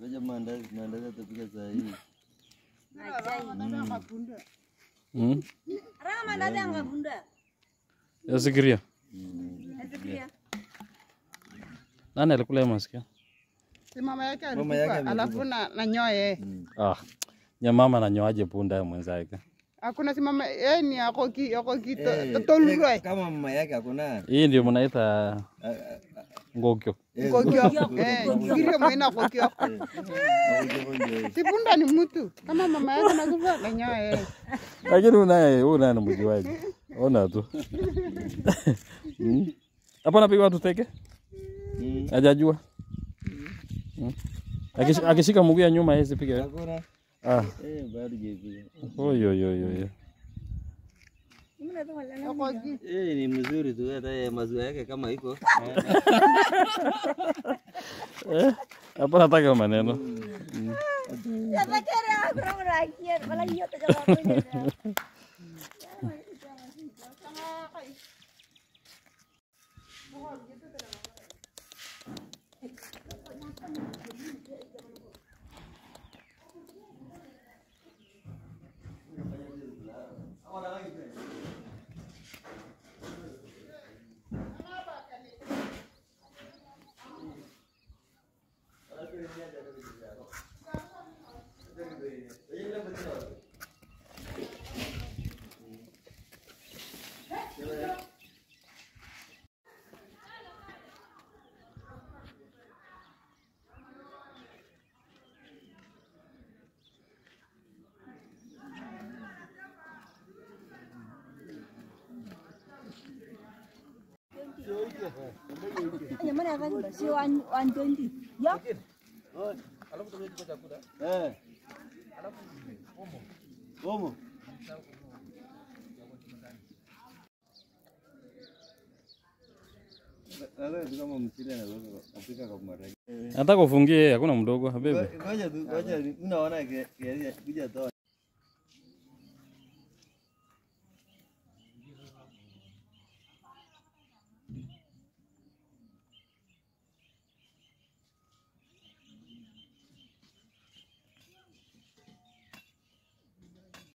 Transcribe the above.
Ngoja maandazi, maandazi atapika saa hii. Mm. Aranga mandazi angabunda. Yasikiria. Nasikia. Nani alikula hiyo masikio? Si mama yake Mama yake alikufa, alafu na, na nyoye. Ah. Nyamama nanyoaje punda ya mwenzake? Hakuna si mama yeye ni ako ki ako ki Eh, to- toluroi. eh, Kama mama yake hakuna. Hii ndio mnaita ngokyo. Kokio. Eh, kirio mwina kokio. Si punda ni mtu. Kama mama yake anakufa na nyoye. Lakini unaye unaye mjuaji. Ona tu. Mm. Hapo anapiga watu teke? Mm. Hajajua. Mm. Akish- Akishika mguu ya nyuma yeye sipige. Hakuna. Ah. Eh, bado jipiga. Oyo yo yo yo. Ako ki. Eh, ni mzuri tu hata yeye maziwa yake kama iko. Eh, hapo nataka maneno. Yatakere akura murakia. Wala hiyo tajawabu. Jamani afanye basi 120. Ya. Eh. Omo. Sasa tu kama mchele na kupika kwa maragi. Nataka ufungie, hakuna mdogo, bebe. Ngoja tu, ngoja unaona kiasi kuja toa.